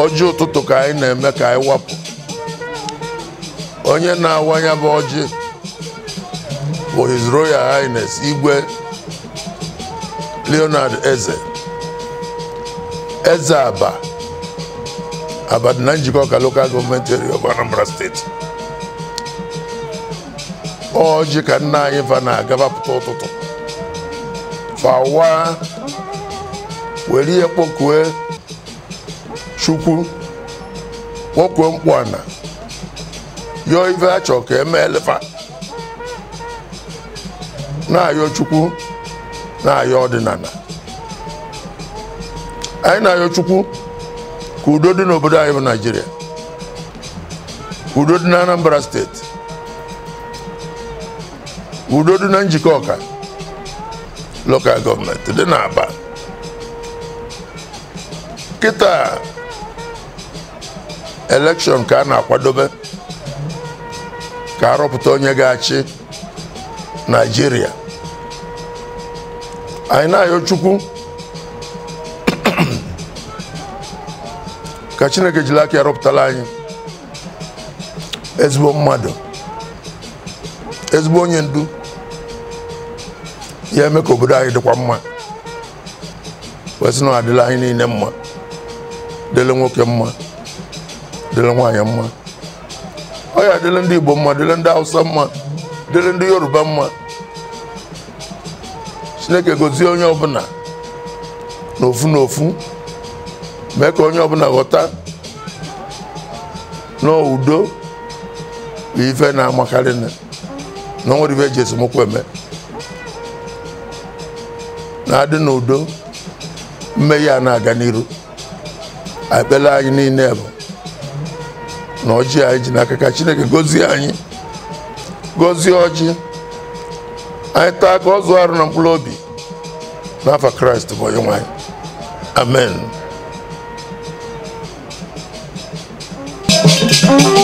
ọjị ụtụtụ ka anyị na-eme ka anyị wapụ onye na-awanye bụ ọjị bụ his royal highness igwe leonard eze eze aba aba dị na njikọ ka local gọọmenti area of anambra steeti ọjị ka nna anyị fa na-agabapụta ụtụtụ fawa were ihe kpọkue chukwu kpọkue mkpu ana yọọ ife a chọrọ ka emeelefa na-ayọ chukwu na-ayọ ọdịnala anyị na-ayọ chukwu ka udo dị n'obodo anyị bụ naijiria ka udo dị na anambra steeti ka udo dị na njikọ ọka lokal gọọmenti dị n'aba kịta elekshọn ka a na-akwadobe ka arọpụta onye ga-achị naijiria anyị na-ayọ chukwu ka chineke jiri aka ya rọpụtara anyị ezigbo mmadụ ezigbo onye ndu ya eme ka obodo anyị dịkwa mma wesị na ọ adịla anyị niile mma dịrị nwoke mma dịrị nwaanyị mma ọ ya dịrị ndị igbo mma dịrị ndị hausa mma dịrị ndị yoruba mma chineke gozie onye ọbụla n'ofu n'ofu mee ka onye ọbụla ghọta na udo bụ ife na-amakarị na na nwere ife eji esemokwu eme na-adị n'udo mmehie a na-aga n'iru ekpere anyị niile bụ na ọjị anyị ji n'aka ka chineke gozie anyị gozie ọjị anyị taa ka ọ zụọ arụ na mkpụrụ obi n'afa kraịst bụ onye nwanyị amen Thank you.